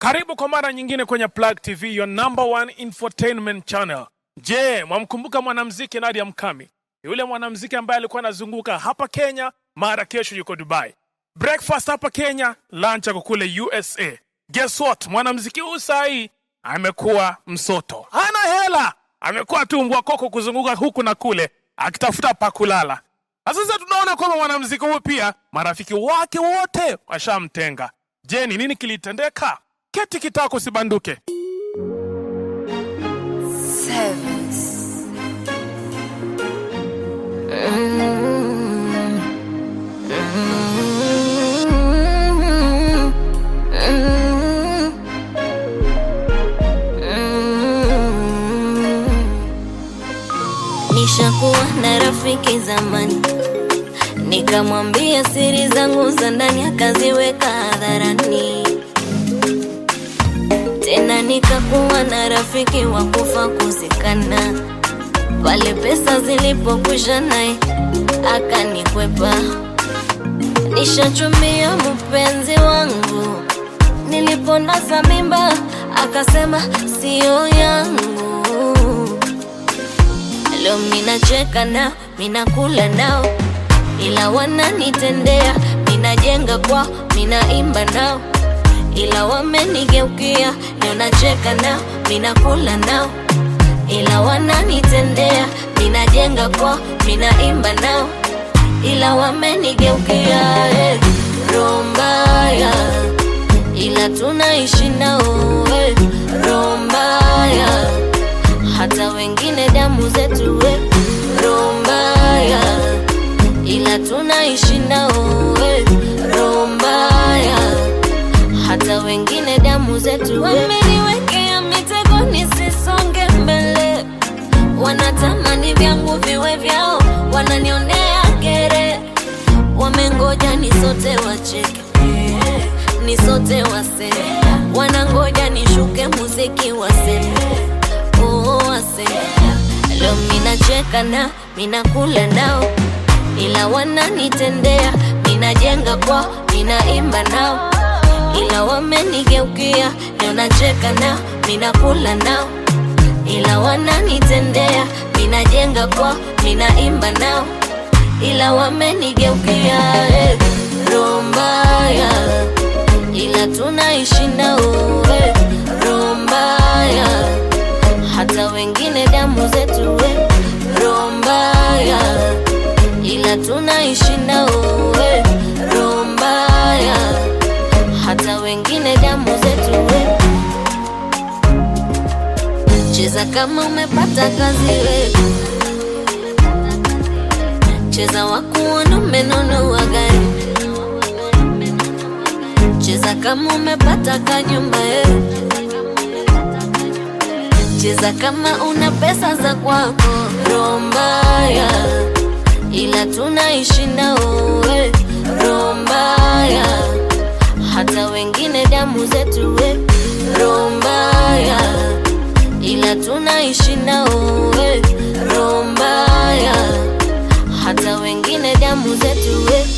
Karibu kwa mara nyingine kwenye Plug TV, your number one infotainment channel. Je, mwamkumbuka mwanamuziki Nadia Mkami? Yule mwanamuziki ambaye alikuwa anazunguka hapa Kenya, mara kesho yuko Dubai. Breakfast hapa Kenya, lunch ako kule USA. Guess what? Mwanamuziki huyu saa hii amekuwa msoto, hana hela, amekuwa tu mbwa koko kuzunguka huku na kule akitafuta pa kulala. Na sasa tunaona kwamba mwanamuziki huyu pia marafiki wake wote washamtenga. Je, ni nini kilitendeka? Keti kitako usibanduke. Sevens. Nishakuwa na rafiki zamani, nikamwambia siri zangu za ndani, akaziweka hadharani tena nikakuwa na rafiki wa kufa kuzikana. Pale pesa zilipokwisha, naye akanikwepa. Nishachumia mpenzi wangu, niliponasa mimba akasema siyo yangu. Leo minacheka nao, minakula nao, ila wananitendea. Minajenga kwao, minaimba nao ila wamenigeukia. Leo nacheka nao, minakula nao, ila wananitendea. Minajenga kwao, minaimba nao, ila wamenigeukia. Eh, roho mbaya, ila tunaishi nao. Eh, roho mbaya, hata wengine damu zetu. Eh, roho mbaya, ila tunaishi nao. Eh, roho mbaya hata wengine damu zetu. Wameniwekea mitego nisisonge mbele, wanatamani vyangu viwe vyao, wananionea kere, wamengoja nisote wacheke, nisote waseme, wanangoja nishuke muziki waseme, oh, waseme. Leo minacheka nao, minakula nao, ila wananitendea, minajenga kwao, minaimba nao ila wamenigeukia. Leo nacheka nao, minakula nao, ila wananitendea. Minajenga kwao, minaimba nao, ila wamenigeukia. Eh, roho mbaya, ila tunaishi nao. Eh, roho mbaya, hata wengine damu zetu. Eh, roho mbaya, ila tunaishi nao. Eh, roho mbaya hata wengine damu zetu we. Cheza kama umepata kazi we, cheza wakuona umenunua gari, cheza kama umepata kanyumba we, cheza kama una pesa za kwako. Roho mbaya, ila tunaishi nao we. Roho mbaya hata wengine damu zetu we, roho mbaya, ila tunaishi nao we, roho mbaya, hata wengine damu zetu we.